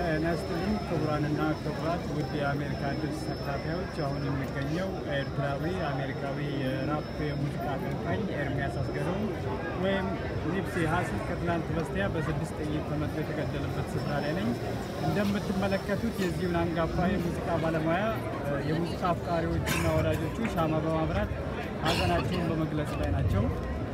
ጤና ይስጥልኝ ክቡራንና ክቡራት ውድ የአሜሪካ ድምፅ ተከታታዮች፣ አሁን የሚገኘው ኤርትራዊ አሜሪካዊ የራፕ የሙዚቃ አቀንቃኝ ኤርሚያስ አስገዶም ወይም ኒፕሲ ሀስል ከትናንት በስቲያ በስድስት ጥይት ተመቶ የተገደለበት ስፍራ ላይ ነኝ። እንደምትመለከቱት የዚሁን አንጋፋ የሙዚቃ ባለሙያ የሙዚቃ አፍቃሪዎቹና ወዳጆቹ ሻማ በማብራት ሀዘናቸውን በመግለጽ ላይ ናቸው።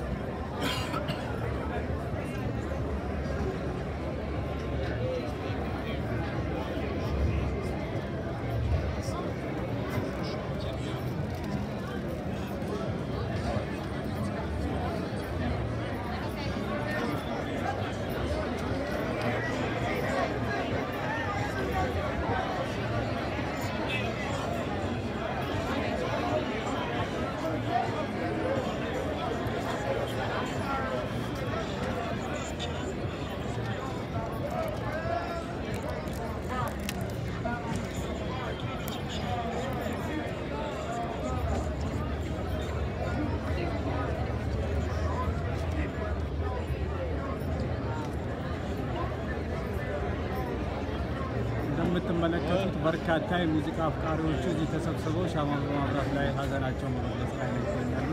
እንደምትመለከቱት በርካታ የሙዚቃ አፍቃሪዎቹ እዚህ ተሰብስበው ሻማ በማብራት ላይ ሀዘናቸውን በመግለጽ ላይ ነው ይገኛሉ።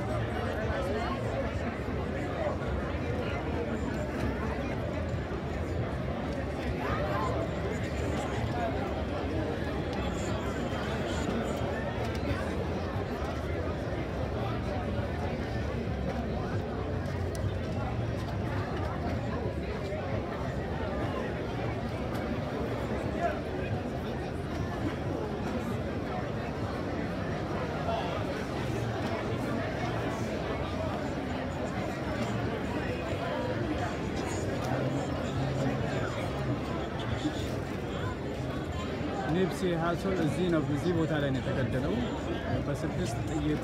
ኒፕሲ ሀስል እዚህ ነው እዚህ ቦታ ላይ ነው የተገደለው። በስድስት ጥይት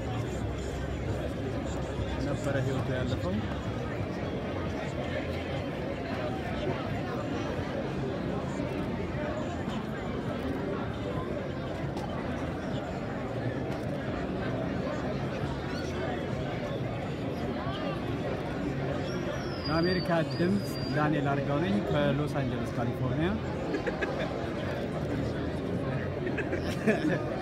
ነበረ ህይወቱ ያለፈው። ለአሜሪካ ድምፅ ዳንኤል አርጋው ነኝ ከሎስ አንጀለስ ካሊፎርኒያ።